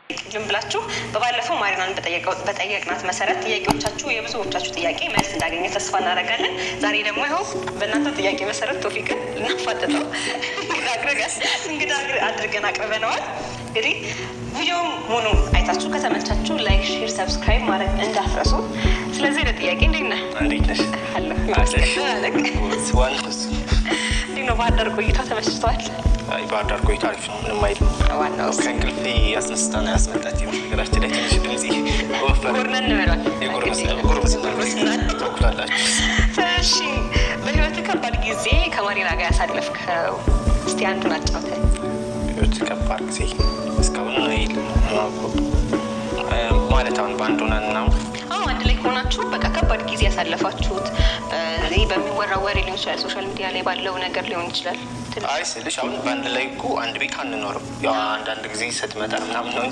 ዝም ብላችሁ በባለፈው ማሪናን በጠየቅናት መሰረት ጥያቄዎቻችሁ የብዙዎቻችሁ ጥያቄ መልስ እንዳገኘ ተስፋ እናደርጋለን። ዛሬ ደግሞ ይኸው በእናንተ ጥያቄ መሰረት ቶፊቅን ልናፋጥጠው እንግዳ አድርገን አቅርበነዋል። እንግዲህ ቪዲዮውን ሙሉ አይታችሁ ከተመቻችሁ ላይክ፣ ሼር፣ ሰብስክራይብ ማድረግ እንዳትረሱ። ስለዚህ ለጥያቄ እንዴት ነህ? እንዴት ነሽ? አለሁ ዋናው እሱ። እንዴት ነው ባህር ዳር ቆይታ ተመችቷል? አይ ባህር ዳር ቆይታ አሪፍ ነው፣ ምንም አይልም። ዋናው እሱ። ከእንቅልፌ አስነስታ ነው ያስመጣች። ነገራችን ላይ ትንሽ ድምጽ ወፈረ። ጎርነን እንበሏል። የጎረምስና ጎረምስና ተኩላላችሁ። እሺ፣ በህይወት ከባድ ጊዜ ከማሪና ጋር ያሳለፍከው እስቲ አንዱን አጫውተን። ህይወት ከባድ ጊዜ እስካሁን አይልም ማለት አሁን በአንድ ሆነን ነው አዎ አንድ ላይ ከሆናችሁ በቃ ከባድ ጊዜ ያሳለፋችሁት ይህ በሚወራ ወሬ ሊሆን ይችላል፣ ሶሻል ሚዲያ ላይ ባለው ነገር ሊሆን ይችላል። ትንሽ አይ ስልሽ አሁን በአንድ ላይ እኮ አንድ ቤት አንኖርም። ያው አንዳንድ ጊዜ ስትመጣ ምናምን ነው እንጂ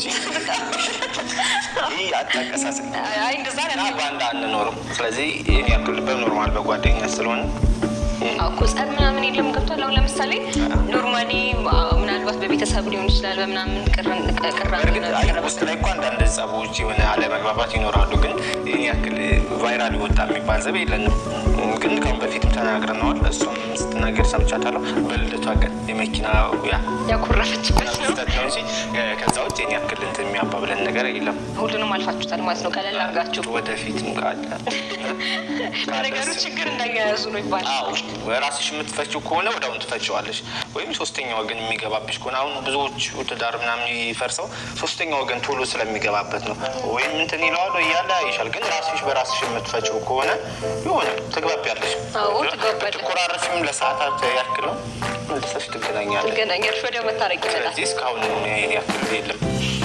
ይህ አታቀሳስል አይ እንደዛ እና አይደለም። በአንድ አንኖርም። ስለዚህ ይህን ያክል በኖርማል በጓደኛ ስለሆነ አዎ እኮ ጸብ ምናምን የለም። ገብቷል። አሁን ለምሳሌ ኖርማሊ ምናልባት በቤተሰብ ሊሆን ይችላል በምናምን ቅራኔ በእርግጥ አይ ውስጥ ላይ እኮ አንዳንድ ጸቦች የሆነ አለመግባባት ይኖራሉ። ግን ይህን ያክል ቫይራል ወጣ የሚባል ዘብ የለንም። ግን ከአሁን በፊትም ተናግረነዋል። እሱም ስትናገር ሰምቻታለሁ። በልደቷ ቀን የመኪና ያ ያኮረፈችበት ነው። ስህተት ነው እንጂ ከዛ ውጭ ይህን ያክል እንትን የሚያባብለን ነገር የለም። ሁሉንም አልፋችሁታል ማለት ነው። ቀለል አድርጋችሁ ወደፊትም ካለ ለነገሩ ችግር እንዳያያዙ ነው ይባላል። አዎ ራስሽ የምትፈችው ከሆነ ወዲያውኑ ትፈችዋለሽ። ወይም ሶስተኛ ወገን የሚገባብሽ ከሆነ አሁን ብዙዎቹ ትዳር ምናምን የሚፈርሰው ሶስተኛ ወገን ቶሎ ስለሚገባበት ነው። ወይም እንትን ይለዋል ወይ ያለ ይሻል። ግን ራስሽ በራስሽ የምትፈችው ከሆነ የሆነ ትግባቢያለሽ። አዎ ትግባቢያለሽ። ትኮራረፊም ለሰዓታት ያክል ነው መልሰሽ ትገናኛለሽ። ትገናኛለሽ፣ ወዲያው መታረቅ ይመጣል። ስለዚህ እስካሁን ይሄን ያክል የለም።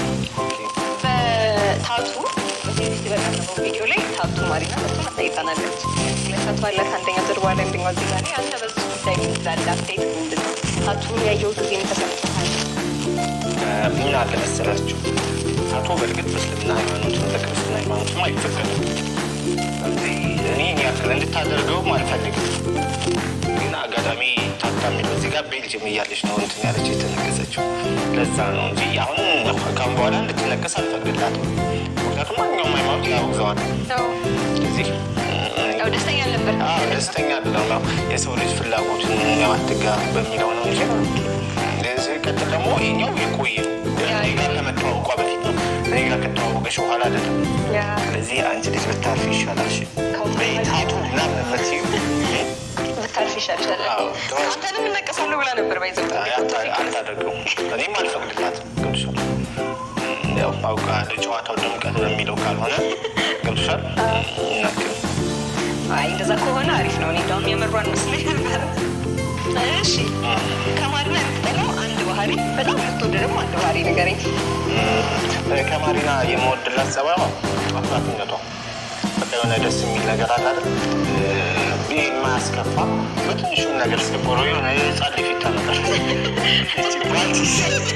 በታቱ እዚህ በፊት በቀረበው ቪዲዮ ላይ ታቱ ማሪና መቶ አሳይታናለች። ሁለት ታቱ አላት። አንደኛው ጀርባ ላይ፣ አንደኛው እዚህ ጋር ላይ። አንተ በዚህ ጉዳይ ምን ትላለህ? አስተያየት ምንድን ነው? ታቱን ያየሁት ጊዜ ምን ተሰምቶሃል? ምን አለ መሰላችሁ አቶ በእርግጥ በእስልምና ሃይማኖትም በክርስትና ሃይማኖትም አይፈቀድም። ስለዚህ እኔ እኔ ያክል እንድታደርገውም አልፈልግም። ግን አጋጣሚ ታታሚ በዚህ ጋር ቤልጅየም እያለች ነው እንትን ያለች የተነገሰችው። ለዛ ነው እንጂ አሁን ካሁን በኋላ እንድትነቀስ አልፈቅድላትም። ምክንያቱም ማንኛውም ሃይማኖት ያወግዘዋል። ያው እዚህ ያው ደስተኛ አልነበር። አዎ ደስተኛ አይደለም። ያው የሰው ልጅ ፍላጎትን ያው አትጋ በሚለው ነው እንጂ ለዚህ ቀጥል ደግሞ ይሄኛው የቆየ ነው። እኔ ጋር ከመተዋወቋ በፊት ነው። እኔ ጋር ከተዋወቀች በኋላ አይደለም። ያ ስለዚህ አንቺ ልጅ ብታርፍ ይሻላል። እሺ ከሁሉ በታቱ ምናምን የምትይው ብታርፍ ይሻልሻል። አዎ፣ ጥሩ። አንተንም እነቀሳለሁ ብላ ነበር ባይዘው አታደርገውም። እኔም አልፈቅድላትም። ገብቶሻል? ያው አውቃ ጨዋታው ድምቀት በሚለው ካልሆነ ገብቶሻል? እናክል አይ እንደዛ ከሆነ አሪፍ ነው። እኔ እንደውም የምሯን መስሎኝ ነበር። እሺ ከማሪና የምትጠላው አንድ ባህሪ፣ በጣም የምትወደ ደግሞ አንድ ባህሪ ንገረኝ። ከማሪና የምወድላት ጸባይ አፍራትነቷ በቃ የሆነ ደስ የሚል ነገር አለ አይደል? ይህ የማያስከፋ በትንሹም ነገር ስቆሮ የሆነ የህፃን ልጅ ፊት ታመጣለች። እቺ ፕራክቲስ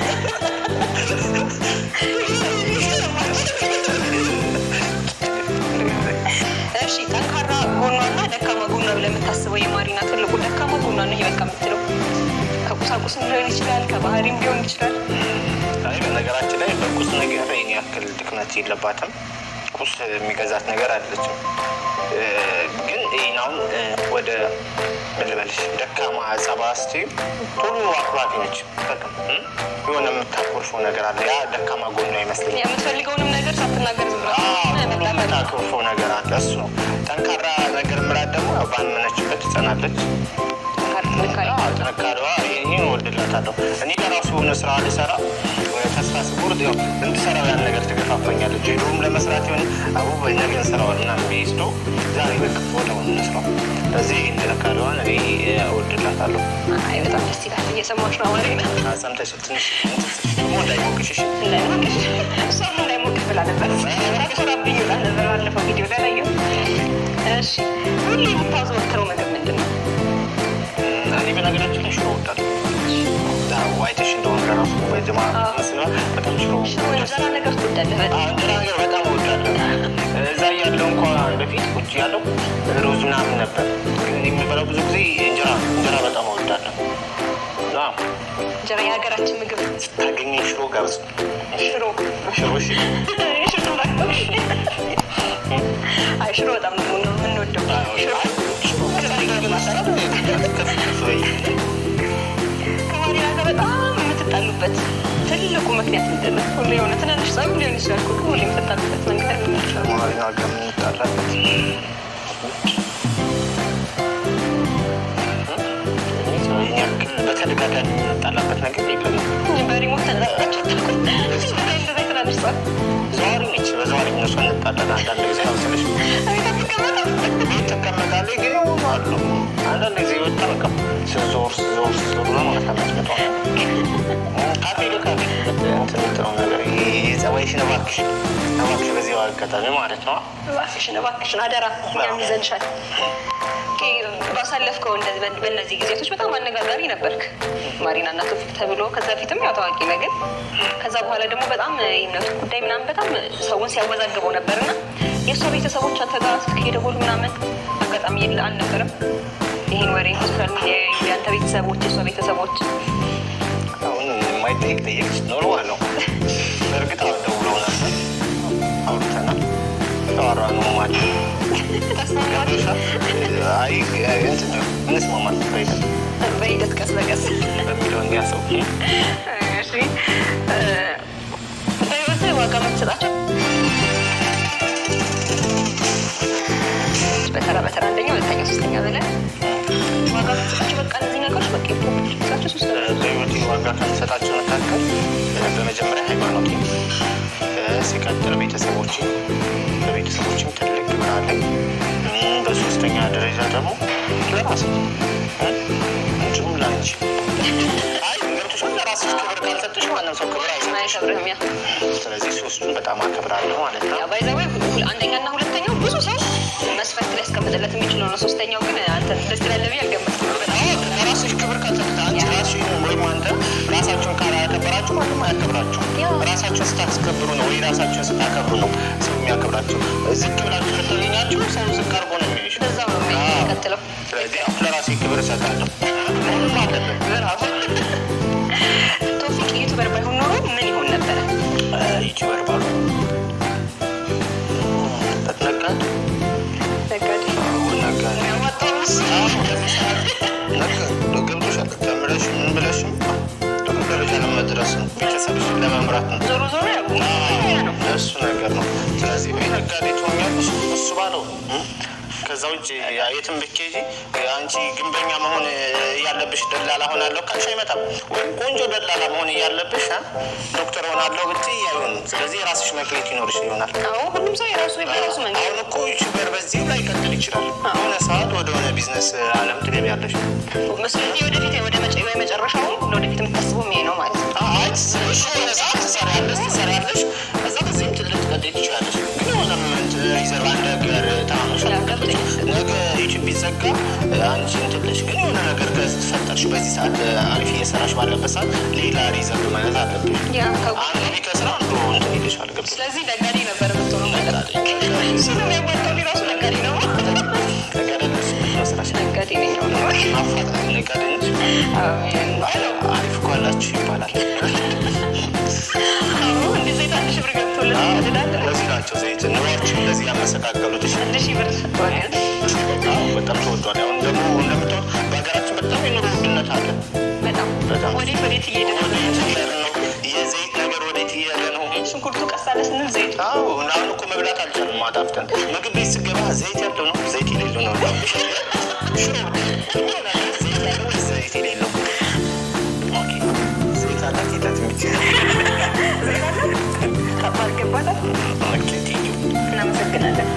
እሺ ጠንካራ ጎኗና ደካማ ጎኗ ብለህ የምታስበው የማሪና ትልቁ ደካማ ጎኗ ነው ይሄ በቃ የምትለው ከቁሳቁስም ሊሆን ይችላል፣ ከባህሪም ሊሆን ይችላል። አይ በነገራችን ላይ በቁስ ነገር ይህን ያክል ድክመት የለባትም። ቁስ የሚገዛት ነገር አለችም። ግን ይህን አሁን ወደ ምን ልበልሽ ደካማ ጸባ ስትይው ቶሎ አኩራፊ ነች። በቃ እም? የሆነ የምታኮርፈው ነገር አለ። ያ ደካማ ጎኗ ይመስለኛል። የምትፈልገውን ነገር ሳትናገር ዝም ብላ ቶሎ መጣላት የምታኮርፈው ነገር አለ። እሱ ነው ጠንካራ ነገር ምላት ደግሞ ያው ባመነችበት ትጸናለች። ጥንካሬ አዎ፣ ጥንካሬዋ ይህን እወድላታለሁ። እኔ ለራሱ የሆነ ስራ ልሰራ ወይ ተስፋ ስቆርጥ ያው እንድሰራው ያን ነገር ትገፋፈኛለች። ሄዶም ለመስራት የሆነ አቡ ነገ እንሰራዋል ምናምን ብዬ ስዶ ዛሬ በቃ ወደውን እንስራው። ስለዚህ ይህን ጥንካሬዋን እኔ እወድላታለሁ። አይ በጣም ደስ ይላል። እየሰማች ነው ማሪና ሰምተሽ ትንሽ ደግሞ እንዳይሞቅሽ እሺ? እንዳይሞቅሽ እሷም እንዳይሞቅሽ ብላ ነበር። ኮራብኝ ብላ ነበር ባለፈው ቪዲዮ ላይ ላየው። እሺ ሁሌ የምታዘወትረው ምግብ ምንድን ነው? እኔ በነገራችን ላይ ሽሮ እወዳለሁ። ያው አይተሽ እንደሆነ ለራሱ በጀማ መስላ በጣም ሽሮ ዘና ነገር ትወዳለህ በጣም። አዎ፣ እንጀራ ነገር በጣም እወዳለሁ። እዛ እያለሁ እንኳን በፊት ቁጭ ያለው ሩዝ ምናምን ነበር። ግን እኔ የምበላው ብዙ ጊዜ እንጀራ እንጀራ በጣም እወዳለሁ። አዎ፣ እንጀራ እንጀራ የሀገራችን ምግብ ስታገኘ ሽሮ ጋብዝ። ሽሮ ሽሮ እሺ። ሽሮ ላክተው። አይ ሽሮ በጣም ነው የምንወደው። ሽሮ ከማሪና ጋር በጣም የምትጣሉበት ትልቁ ምክንያት ምንድን ነው? ሁሌ የሆነ ትናንሽ ጸብ ሊሆን ይችላል እኮ ሁሌ የምትጣሉበት መንገድ ምንድን ነው? ማሪና ጋር የምንጣላበት ይህን ያክል በተደጋጋሚ የምንጣላበት ነገር የለም። በሪሞት ተነጣጣችሁ አታውቁም? እንደዛ ትናንሽ ጸብ ዘዋሪ ነች። በዘዋሪ እነሱ እንጣላለን። አንዳንድ ጊዜ ያው ስልሽ ቤት አትቀመጥም? ቤት ትቀመጣለች፣ ግን የሆኑ አሉ። አንዳንድ ጊዜ ወጣ በቃ ስዞር ስዞር ስዞር ነው ማለት አመትመጣ ካፌ ለካፌ እንትን የምትለው ነገር ይሄ ጸባይሽን እባክሽ እባክሽ በዚህ አጋጣሚ ማለት ነው እባክሽን እባክሽን አደራ እኛም ይዘንሻል። ኦኬ፣ ባሳለፍከው እንደዚህ በ- በእነዚህ ጊዜቶች በጣም አነጋጋሪ ነበርክ። ማሪና እና ቶፊቅ ተብሎ ከዛ በፊትም ያው ታዋቂ ነህ፣ ግን ከዛ በኋላ ደግሞ በጣም የእምነቱ ጉዳይ ምናምን በጣም ሰውን ሲያወዛግበው ነበር እና የእሷ ቤተሰቦች አንተ ጋር ስልክ እየደወሉ ምናምን አጋጣሚ የለ አልነበረም? ይህን ወሬ ሶሻል ሚዲያ የአንተ ቤተሰቦች የእሷ ቤተሰቦች አሁን የማይጠይቅ ጠየቅሽ ኖሮ አለው በእርግጥ አሁን ደውለው ነበር አውርተናል ተዋራ ነው ማለት አይ እንትን ነው እንስማማለን በሂደት በሂደት ቀስ በቀስ በሚለው እንዲያሰው እሺ እ፣ በህይወትህ ዋጋ የምትሰጣቸው በተራ በተራ አንደኛ፣ ሁለተኛ፣ ሶስተኛ ብለህ ዋጋ የምትሰጣቸው በቃ እነዚህ ነገሮች በቃ የምትሰጣቸው ሶስት ነገሮች በህይወቴ ዋጋ ከምሰጣቸው መካከል በመጀመሪያ ሃይማኖቴ፣ ሲቀጥል ቤተሰቦቼ፣ በቤተሰቦችም ትልቅ ክብር አለኝ። እም፣ በሶስተኛ ደረጃ ደግሞ ለራሴ እ፣ እንዲሁም ለአንቺ። አይ ገብቶሻል። ለራስሽ ክብር ካልሰጥሽ ማንም ሰው ክብር አይሰጥሽም። አይከብርህም። ያ ስለዚህ ሶስቱን በጣም አከብራለሁ ማለት ነው። ያ ባይዘዌ አንደኛና ሁለተኛው ብዙ ሰው መስፈርት ሊያስቀምጥለት የሚችለው ነው። ሶስተኛው ግን አንተ ደስ ይላል ብዬ አልገመትኩም። በጣም ለራስሽ ክብር ካልሰጥሽ አንቺ ራስሽ ወይም አንተ ራሳችሁን ካላከበራችሁ ማንም አያከብራችሁ። ያው ራሳችሁን ስታስከብሩ ነው ወይ ራሳችሁን ስታከብሩ ነው ሰው የሚያከብራችሁ። ዝቅ ብላችሁ ከተገኛችሁ ሰው ዝቅ አድርጎ ነው የሚልሽ። በዛው ነው የሚቀጥለው። ስለዚህ አሁን ለራሴ ክብር እሰጣለሁ። ሁሉም አለበት በራሱ ቶፊቅ ዩቱበር ባይሆን ኖሮ ምን ይሆን ነበረ? ዩቲዩበር ባሉ ነጋዴ ነጋዴ ነጋዴ ያዋጣውስ ገብቶሻል። ተምረሽ ምን ብለሽም ጥሩ ደረጃ ለመድረስ ነው። ቤተሰብሽን ለመምራት ነው። ዞሮ ዞሮ ያው ያ ነው። እሱ ነገር ነው። ስለዚህ ወይ ነጋዴ ትሆኛለሽ እሱ ባለው እ? ከዛ ውጭ የትም ብትሄጂ አንቺ ግንበኛ መሆን ያለብሽ ደላላ ሆናለሁ ካልሽ አይመጣም። ወይም ቆንጆ ደላላ መሆን እያለብሽ አ? ዶክተር ሆናለሁ ብትይ አይሆንም። ስለዚህ የራስሽ መክሌት ይኖርሽ ይሆናል። አዎ ሁሉም ሰው የራሱ የራሱ መንገድ አሁን እኮ ዩቲዩበር በዚህ ላይ ቀጥል ይችላል። የሆነ ሰዓት ወደ ሆነ ቢዝነስ አለም ትገቢያለሽ። ስለዚህ ወደፊት ወደ መጨ ወይ መጨረሻው ለወደፊት የምታስበው ይሄ ነው ማለት ነው። አይ እሺ፣ የሆነ ሰዓት ትሰሪያለሽ ትሰሪያለሽ፣ ከዛ በዚህም ትልቅ ትቀጥይ ትችላለሽ። ግን የሆነ ሞመንት ሪዘርቭ አንድ ነገር ታምሽ ነገ ዩቲዩብ ቢዘጋ አንቺ እንትን ብለሽ ግን የሆነ ነገር ከተፈጠርሽ በዚህ ሰዓት አሪፍ እየሰራሽ ባለበት ሰዓት ሌላ ሪዘርቭ መያዝ አለብሽ። ያ ከው አንዱ ቢከስር አንዱ እንትን ይልሻል። ገብቶሻል? ስለዚህ ነጋዴ ነበር የምትሆነው ማለት ነው። እሱ ነው የሚያዋጣው ራሱ ነጋዴ ነው። ተገደለሽ መስራሽ ነጋዴ ነኝ ነው። አፋጣኝ ነጋዴ ነች። አሜን። አሪፍ እኮ አላችሁ ይባላል። አዎ እንደዚህ ዘይት አንድ ሺህ ብር ገብቶለት ይቀድዳል። ለዚህ ናቸው ዘይት ኑሯችሁ እንደዚህ ያመሰቃቀሉት። እሺ አንድ ሺህ ብር ዋጋን አዎ በጣም ተወዷል። አሁን ደግሞ እንደምታውቁት በሀገራችን በጣም የኑሮ ውድነት አለ። በጣም በጣም ወዴት ወዴት እየሄደ ነው? ወዴት እየሄደ ነው? የዘይት ነገር ወዴት እየሄደ ነው? ሽንኩርቱ ቀስ አለ ስንል ዘይቱ አዎ አሁን እኮ መብላት አልቻልም። አጣፍተን ምግብ ቤት ስገባ ዘይት ያለው ነው ዘይት የሌለው ነው። ሽሮ ዘይት ያለው ወይስ ዘይት የሌለው? ኦኬ ዘይት አላት የላት የምትይዘው? ከባድ ገባታል። ኦኬ ቴንኪው። እናመሰግናለን።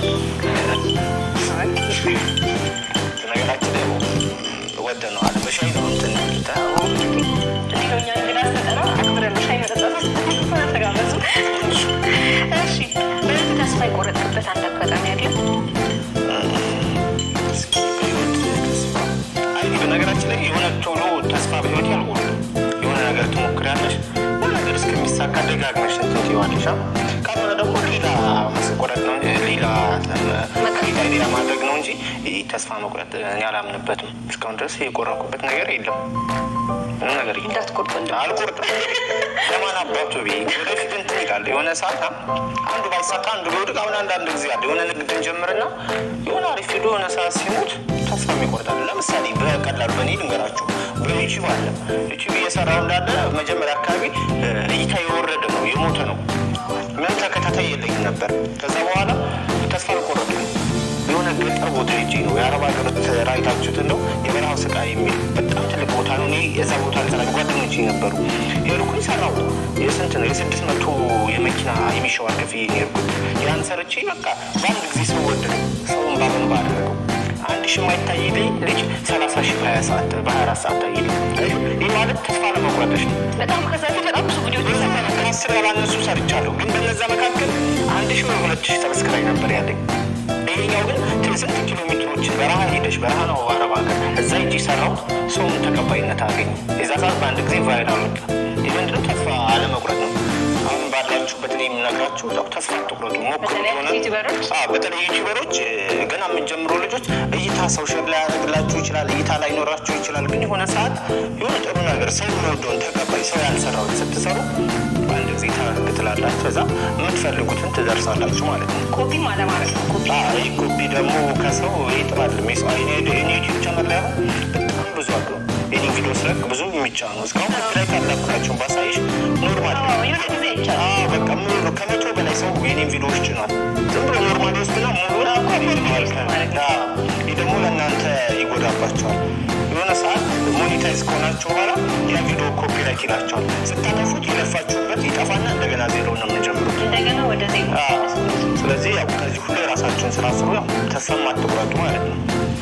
ነገራችን ላይ ወደነዋል። በሻይ ነው እንትን የሚሉት። አዎ እንዲህ ነው እኛ እንግዳ ስንጠራ አክብረን ነው ሻይ መጠጣት ተጋበዙ። እሺ በዚህ ተስፋ የቆረጥክበት አንድ አጋጣሚ አለ? እስኪ በህይወት ተስፋ አይ በነገራችን ላይ የሆነ ቶሎ ተስፋ በህይወት ያልቆርጥም። የሆነ ነገር ትሞክሪያለሽ፣ የሆነ ነገር እስከሚሳካ ደጋግመሽ እንትን ትይዋለሽ። አ? ካልሆነ ደግሞ ሌላ መስቆረጥ ነው እንጂ ሌላ አሪፍ አይዲያ ማድረግ ነው እንጂ ይህ ተስፋ መቁረጥ እኔ አላምንበትም። እስካሁን ድረስ የቆረኩበት ነገር የለም። ምንም ነገር የለም። እንዳትቆርጡ እንደ አልቆርጥም። ለማን አባቱ ብዬ ወደፊት እንትን ይላል። የሆነ ሰዓት አንዱ ባይሳካ አንዱ ቢወድቅ አሁን አንዳንድ ጊዜ አለ የሆነ ንግድ እንጀምርና የሆነ አሪፍ ሄዶ የሆነ ሰዓት ሲሞት ተስፋ ይቆርጣል። ለምሳሌ በቀላሉ በእኔ ልንገራችሁ፣ በዩቲዩብ አለ ዩቲዩብ እየሰራው እንዳለ መጀመሪያ አካባቢ እይታ የወረደ ነው የሞተ ነው። ምን ተከታታይ የለኝም ነበር። ከዛ በኋላ ተስፋ አልቆረጥኩም። የሆነ ገጠር ቦታ ሄጄ ነው የአረብ ሀገር ራይታችሁት እንደው የበረሃው ስቃይ የሚል በጣም ትልቅ ቦታ ነው። እኔ የዛ ቦታ ልሰራ ጓደኞቼ ነበሩ የሄድኩኝ ሰራው የስንት ነው የስድስት መቶ የመኪና የሚሸዋር ክፍያ ነው የሄድኩት። ያን ሰርቼ በቃ በአንድ ጊዜ ሰው ወደደ። ሰውን ባበንባ አደረገው። አንድ ሺ የማይታይ ልጅ ሰላሳ ሺ በሀያ ሰዓት በሀያ አራት ሰዓት ታይል። ይህ ማለት ተስፋ ለመቁረጥሽ ነው። በጣም ከዛ ፊት በጣም ብዙ ቪዲዮች ይሰራል። ከአስር ያላነሱ ሰርቻለሁ፣ ግን በነዛ መካከል አንድ ሺ ወይ ሁለት ሺ ሰብስክራይብ ነበር ያለኝ። ይሄኛው ግን ስንት ኪሎ ሜትሮችን በረሃ ሄደሽ በረሃ ነው አረብ ሀገር እዛ ሂጂ ሰራሁት። ሰውን ተቀባይነት አገኘ። የዛ ሰዓት በአንድ ጊዜ ቫይራል ወጣ። ይህ ምንድነው? ተስፋ አለመቁረጥ ነው። አሁን ባላችሁበት እኔ የምነግራችሁ ያው ተስፋ አትቁረጡ፣ ሞክሩ። በተለይ ሆነ ዩቲዩበሮች አዎ፣ በተለይ ዩቲዩበሮች ገና የምንጀምሩ ልጆች እይታ ሰው ሸር ላይ ያደርግላችሁ ይችላል፣ እይታ ላይ ኖራችሁ ይችላል። ግን የሆነ ሰዓት የሆነ ጥሩ ነገር ሰው የሚወደውን ተቀባይ ሰው ያልሰራውን ስትሰሩ በአንድ ጊዜ ታረግ ትላላችሁ። ከዛ የምትፈልጉትን ትደርሳላችሁ ማለት ነው። ኮፒም አለማድረግ ነው። ኮፒ ይህ ኮፒ ደግሞ ከሰው ይጥራል። ሜስ ኔ ዩቲዩብ ቻናል ላይ አሁን በጣም ብዙ አሉ። የኔ ቪዲዮ ስለቅ ብዙ የሚጫኑ እስካሁን ላይ ካላኩላችሁን ባሳይሽ ኖርማል አዎ፣ የሆነ ጊዜ ይቻላል። አዎ በቃ ሙሉ ከመቶ በላይ ሰው የኔን ቪዲዮዎች ጭኗል። ዝም ብሎ ኖርማል ውስጥ ነው ሙሉ ማለት ነው። ይህ ደግሞ ለእናንተ ይጎዳባቸዋል። የሆነ ሰዓት ሞኔታይዝ ከሆናችሁ በኋላ ያ ቪዲዮ ኮፒራይት ይላቸዋል። ስታጠፉት የለፋችሁበት ይጠፋና እንደገና ዜሮ ነው የምንጀምሩት። እንደገና ወደ ዜሮ አዎ። ስለዚህ ያው ከዚህ ሁሉ የራሳችሁን ስራ ስሩ። ያው ተስፋ አትቁረጡ ማለት ነው።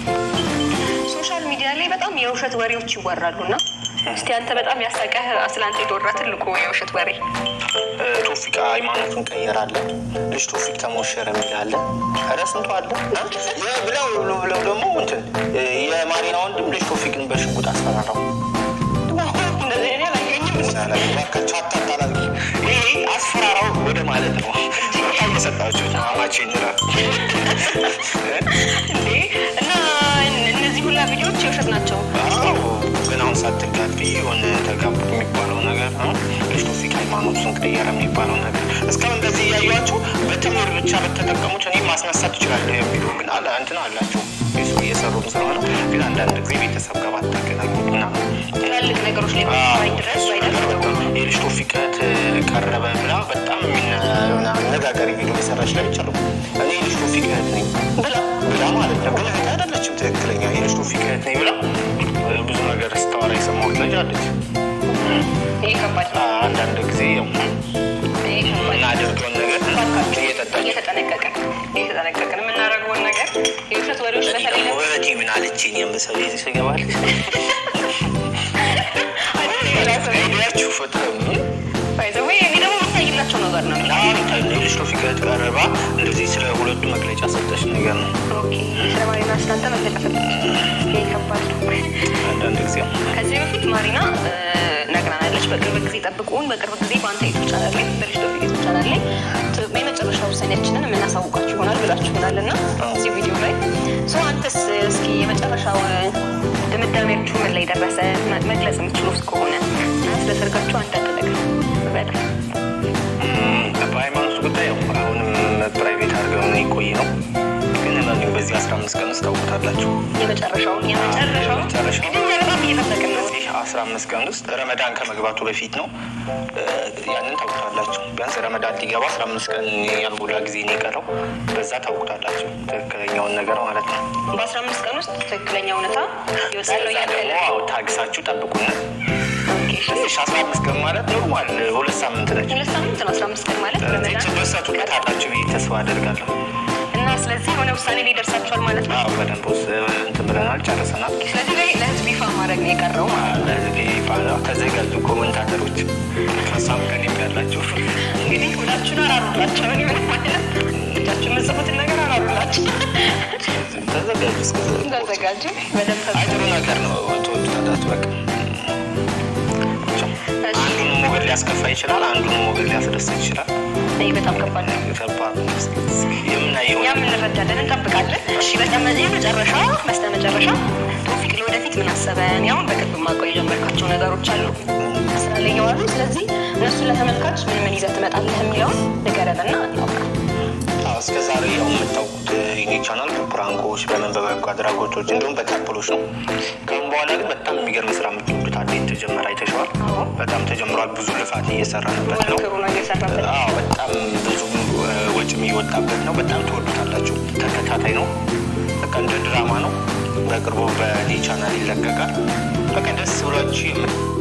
ሶሻል ሚዲያ ላይ በጣም የውሸት ወሬዎች ይወራሉ እና እስቲ አንተ በጣም ያሳቀህ ስለአንተ የተወራ ትልቁ የውሸት ወሬ እ፣ ቶፊቅ ሃይማኖቱን ቀየራለ ልጅ ቶፊቅ ተሞሸረ የሚላለ ኧረ ስንቱ አለ እ? ብለው ብለው ብለው ደግሞ እንትን እ፣ የማሪና ወንድም ልጅ ቶፊቅን በሽጉጥ አስፈራራው። እንደዚህ እኔ አላየኝም። እባካችሁ አታጣላሉ። ይሄ አስፈራራው ወደ ማለት ነው። በጣም የሰጣችሁ አማቼ ይላል እንዴ እና እነዚህ ሁላ ቪዲዮዎች የውሸት ናቸው። አዎ ግን አሁን ሳትጋቢ የሆነ ተጋቡ የሚባለው ነገር ነው። ልጅ ቶፊቅ ሃይማኖቱን ቀየረ የሚባለው ነገር እስካሁን እንደዚህ እያዩቸው በትምህርት ብቻ በተጠቀሙት እኔ ማስነሳት ትችላለሁ የሚሉ ግን አለ እንትን አላቸው የሱ እየሰሩም ስለሆነ ግን አንዳንድ ጊዜ ቤተሰብ ጋር ባታገናኙት ምናምን ትላልቅ ነገሮች ላይ ባይ ድረስ ባይደርስ የልጅ ቶፊቅ እህት ቀረበ ብላ በጣም የሚነ- አነጋጋሪ ቪዲዮ የሰራች ላይ ይቻሉ እኔ የልጅ ቶፊቅ እህት ነኝ ብላ ብላ ማለት ነው። ግን እህት አይደለችም ትክክለኛ የልጅ ቶፊቅ እህት ነኝ ብላ ብዙ ነገር ስታወራ የሰማሁት ልጅ አለች። ይሄ ከባድ ነው። አንዳንድ ጊዜ ያው ይሄ ከባድ ነው። የምናደርገውን ነገር እየጠጣች እየተጠነቀቅን እየተጠነቀቅን የምናደርገውን ነገር የውሸት ወሬዎች እኔ በተለይ ደግሞ እህቴ ምን አለችኝ የምሰው ቤት ስገባል ሄዳችሁ ፍጥረ ባይዘዌ እኔ ደግሞ የምታይላቸው ነገር ነው። ልጅ ቶፊቅ እህት ቀረባ እንደዚህ ስለ ሁለቱ መግለጫ ሰጠች ነገር ነው። ኦኬ ስለ ማሪና ስላንተ መግለጫ ሰጠች። ይሄ ከባድ ነው። አንዳንድ ጊዜ ከዚህ በፊት ማሪና እ፣ ነግራናለች። በቅርብ ጊዜ ጠብቁን፣ በቅርብ ጊዜ በአንተ ዩቱብ ቻናል ላይ በልጅ ቶፊቅ ዩቱብ ቻናል ላይ ት- የመጨረሻ ውሳኔያችንን የምናሳውቃችሁ ይሆናል ብላችሁናል እና እዚህ ቪዲዮ ላይ ሰው አንተስ እስኪ የመጨረሻው እ፣ ድምዳሜያችሁ ምን ላይ ደረሰ? መ- መግለጽ የምትችሉ ከሆነ እና ስለ ሰርጋችሁ አንዳንድ ነገር በለ በሃይማኖት ጉዳይ ያው አሁንም ፕራይቬት አድርገው የቆይ ነው። ግን እመኑኝ በዚህ አስራ አምስት ቀን ውስጥ ታውቁታላችሁ። የመጨረሻውን የመጨረሻውን የመጨረሻውን። እንግዲህ እኛ በጣም እየጠበቅን ነው። በዚህ አስራ አምስት ቀን ውስጥ ረመዳን ከመግባቱ በፊት ነው። እ፣ ያንን ታውቁታላችሁ። ቢያንስ ረመዳን ሊገባ አስራ አምስት ቀን ያልሞላ ጊዜ ነው የቀረው። በዛ ታውቁታላችሁ ትክክለኛውን ነገር ማለት ነው። በአስራ አምስት ቀን ውስጥ ትክክለኛ እውነታ ይወጣለው ከዛ ደግሞ እያለ አዎ ታግሳችሁ ጠብቁና ኦኬ እሺ። ትንሽ አስራ አምስት ቀን ማለት ኖርማል ሁለት ሳምንት ነች። ሁለት ሳምንት ነው። አስራ አምስት ቀን ማለት ስለዚህ ረመዳን ትደሰቱበታላችሁ ብዬ ተስፋ አደርጋለሁ። እና ስለዚህ የሆነ ውሳኔ ላይ ደርሳችኋል ማለት ነው። አዎ በደንብ ውስጥ እንትን ብለናል፣ ጨርሰናል። ስለዚህ ላይ ለህዝብ ይፋ ማድረግ ነው የቀረው ማለት ነው። ለህዝብ ይባላል። ተዘጋጁ ኮመንታተሮች፣ ከሳም ቀን ያላቸው እንግዲህ ሁላችሁን አራሩላቸው። እኔ ምንም ማለት እጃችሁ የምጽፉትን ነገር አራሩላቸው። ተዘጋጁ። እስከዛ ተዘጋጁ በደንብ አይ ጥሩ ነገር ነው። ትወዱታላችሁ። በቃ አንዱን ሞገድ ሊያስከፋ ይችላል፣ አንዱን ሞገድ ሊያስደስት ይችላል። ይህ በጣም ከባድ ነው። ከባድ ነው። የምናየው እኛም እንረዳለን፣ እንጠብቃለን። እሺ በስተመ- የመጨረሻ በስተ መጨረሻ ቶፊቅ ለወደፊት ምን አሰበ? እኔ አሁን በቅርብ ማቆይ የጀመርካቸው ነገሮች አሉ ስራ ላይ የዋሉ። ስለዚህ እነሱን ለተመልካች ምን ምን ይዘህ ትመጣለህ የሚለውን ንገረንና እናውራ። አዎ፣ እስከ ዛሬ ያው የምታውቁት የኔ ቻናል በፕራንኮች በምን በበጎ አድራጎቶች እንዲሁም በካፕሎች ነው። ከአሁን በኋላ ግን በጣም የሚገርም ስራ የምትወዱት አለ የተጀመረ አይተሸዋል። አዎ። በጣም ተጀምሯል። ብዙ ልፋት እየሰራንበት ነው። ጥሩ ነው እየሰራበት አዎ በጣም ብዙ እ፣ ወጪም እየወጣበት ነው። በጣም ትወዱታላችሁ። ተከታታይ ነው። በቃ እንደ ድራማ ነው። በቅርቡ በእኔ ቻናል ይለቀቃል። በቃ ደስ ብሏችሁ የምት